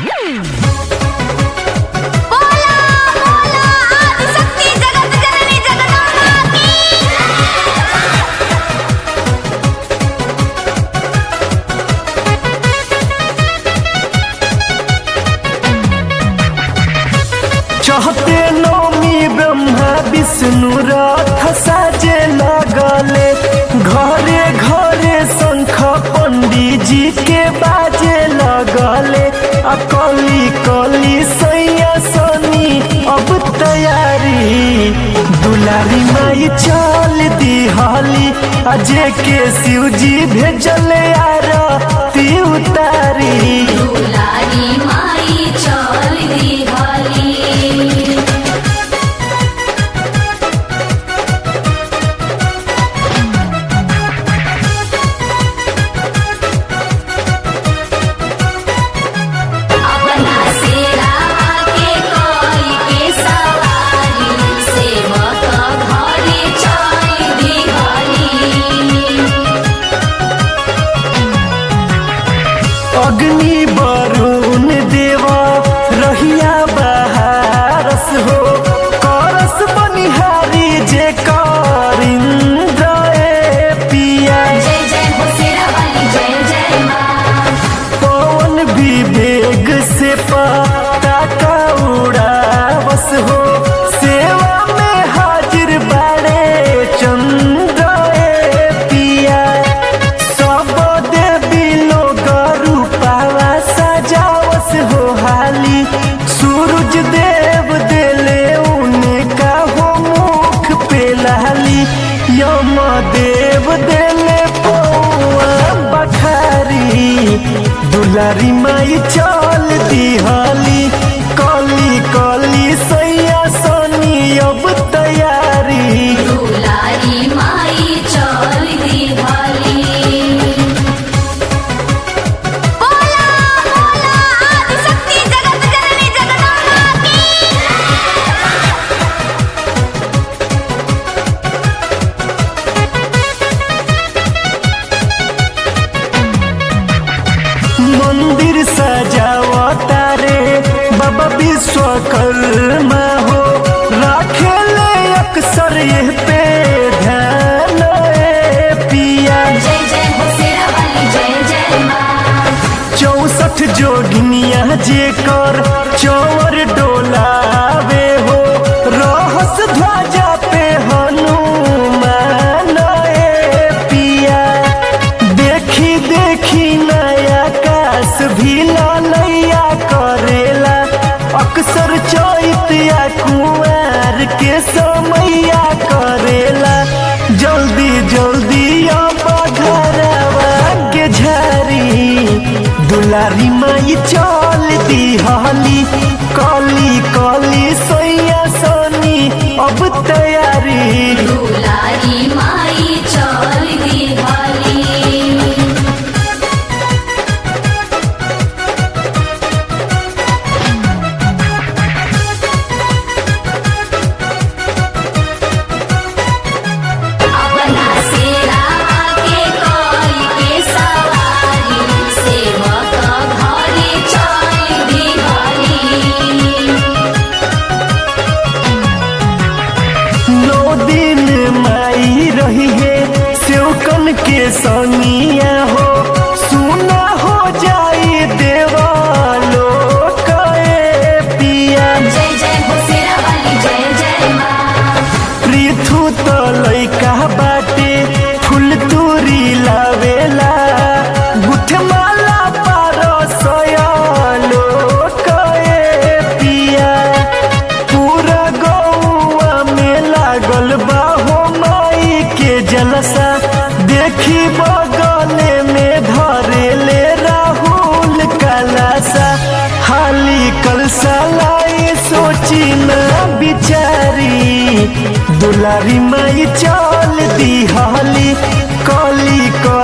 बोला बोला आदिशक्ति जगत जननी जगदम्बा की चहते नौमी ब्रह्मा विष्णु रथ साजे लगले घरे घरे शंख पंडित जी के बाजे लगले आ कली कली सैया सनी अब तैयारी दुलारी माई चल दिहली अजय के शिव जी भेजले आरती उतारी दुलारी माई चल दिहली अपना सेरावा के कोई के सवारी सेवक घरे चल दिहली अग्नि वरुण देवा रहिया बहारस हो करस बनिहारी जे करिंद्र ए पिया जय जय हो शेरावाली जय जय माँ पवन विवेक से पताका उड़ावस हो सेवा में हाजिर बाड़े चंद्र ए पिया सब देवी लोग रूपावा सजावस हो हाली सूरज देव देले उनका हो मुख पे लाली यम देव देले पौआ बखारी दुलारी माई चल दिहली कली कली सैया सनी अब तैयारी दुलारी माई चल दिहली बोला बोला आदिशक्ति जगत जननी जगदम्बा की मंदिर सजावता रे बाबा विश्वकर्मा हो राखे ले अक्सर ये पे ध्यान ए पिया जय जय हो शेरावाली जय जय माँ चौसठ जोगिनिया जे कर चौर डोलावे हो रहस ध्वजा पे हनुमान ए पिया देखी देखी नया काश भी ललैया करेला अक्सर चैतिया कुआर के समैया करेला जल्दी जल्दी अब घरवा के झारी दुलारी माई चल दिहली कली कली सैया सनी अब तैयारी दुलारी माई चल दिहली अपना सेरावा के कोई के सवारी सेवक घरे चल दिहली नौ दिन माई रही है सेवकन के संगिया हो सुना हो जाई देवालो कए पिया जय जय हो शेरावाली जय जय माँ पृथु तो लैका बाटे फूल तूरी लावेला गुठमाला पारो सयालो कए पिया पूरा गौआ में लागल बा हो माई के जलसा देखी बगले में धरेले राहुल कलासा हाली कलसा लाई सोची ना बिचारी दुलारी माई चल दिहली कली कली